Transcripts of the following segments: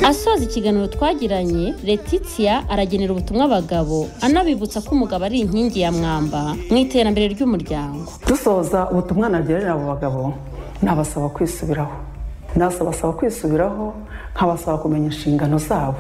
asoza ikiganiro twagiranye Letitia aragenera ubutumwa abagabo anabibutsa ko umugabo ari inkingi ya mwamba mu iterambere ry'umuryango dusoza ubutumwa nagerera abo bagabo nabasaba kwisubiraho nasabasaba kwisubiraho nkabasaba kumenya inshingano zabo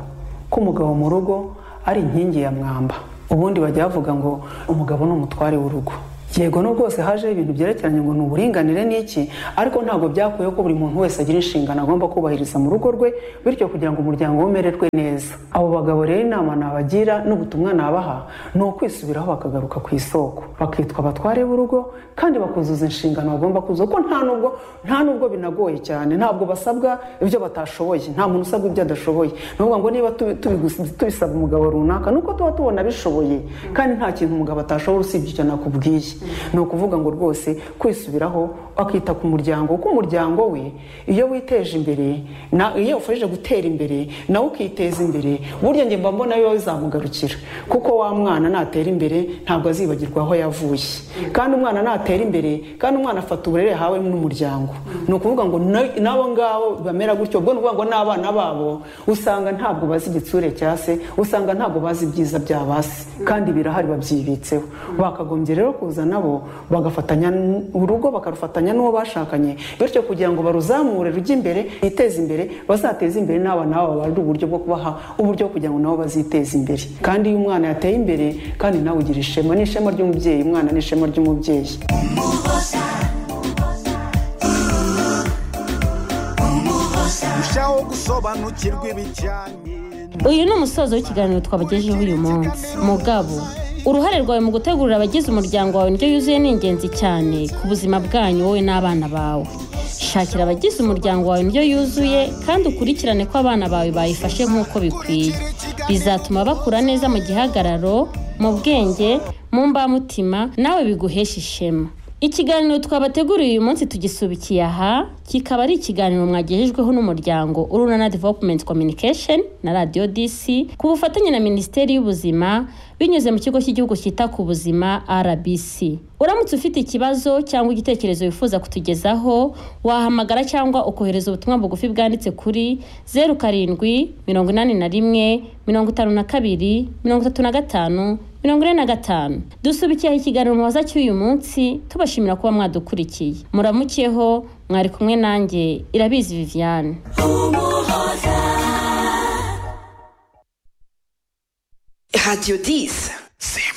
ko umugabo mu rugo ari inkingi ya mwamba ubundi bajya bavuga ngo umugabo ni umutware w'urugo yego no rwose hajeho ibintu byerekeranye ngo ni uburinganire n'iki ariko ntabwo byakuyeho ko buri muntu wese agira inshingano agomba kubahiriza mu rugo rwe bityo kugira ngo umuryango we umererwe neza abo bagabo rero inama nabagira n'ubutumwa nabaha ni ukwisubiraho bakagaruka ku isoko bakitwa abatware b'urugo kandi bakuzuza inshingano bagomba kuzuza kuko nta nubwo nta nubwo binagoye cyane ntabwo basabwa ibyo batashoboye nta muntu usabwa ibyo adashoboye ni ukuvuga ngo niba tubi- tubigus- tubisaba umugabo runaka ni uko tuba tubona abishoboye kandi nta kintu umugabo atashobora usibye icyo nakubwiye ni ukuvuga ngo rwose kwisubiraho akita ku muryango kuko umuryango we iyo witeje imbere na- iyo ufashije gutera imbere nawe ukiteza imbere burya njye mba mbona yo bizamugarukira kuko wa mwana natera imbere ntabwo azibagirwa aho yavuye kandi umwana natera imbere kandi umwana afata uburere yahawe n'umuryango ni ukuvuga ngo na- n'abo ngabo bamera gutyo ubwo ni ukuvuga ngo n'abana babo usanga ntabwo bazi igitsure cya se usanga ntabwo bazi ibyiza bya ba se kandi birahari babyibitseho bakagombye rero kuza nabo bagafatanya n- urugo bakarufatanya n'uwo bashakanye bityo kugira ngo baruzamure rujye imbere biteze imbere bazateze imbere n'abana babo babare uburyo bwo kubaha uburyo kugira ngo nabo baziteze imbere kandi iyo umwana yateye imbere kandi nawe ugira ishema ni ishema ry'umubyeyi umwana ni ishema ry'umubyeyi urushaho gusobanukirwa ibijyanye uyu ni umusozo w'ikiganiro twabagejeho uyu munsi mugabo uruhare rwawe mu gutegurira abagize umuryango wawe indyo yuzuye ni ingenzi cyane ku buzima bwanyu wowe n'abana bawe shakira abagize umuryango wawe indyo yuzuye kandi ukurikirane ko abana bawe bayifashe nk'uko bikwiye bizatuma bakura neza mu gihagararo mu bwenge mu mbamutima nawe biguhesha ishema ikiganiro twabateguriye uyu munsi tugisubikiye aha kikaba ari ikiganiro mwagejejweho n'umuryango urunana development communication na radio dc ku bufatanye na minisiteri y'ubuzima binyuze mu kigo cy'igihugu cyita ku buzima rbc uramutse ufite ikibazo cyangwa igitekerezo wifuza kutugezaho wahamagara cyangwa ukohereza ubutumwa bugufi bwanditse kuri zeru karindwi mirongo inani na rimwe mirongo itanu na kabiri mirongo itatu na gatanu mirongo ine na gatanu dusubikiraho ikiganiro mubaza cy'uyu munsi tubashimira kuba mwadukurikiye muramukeho mwari kumwe nanjye irabizi viviane Radio 10. simba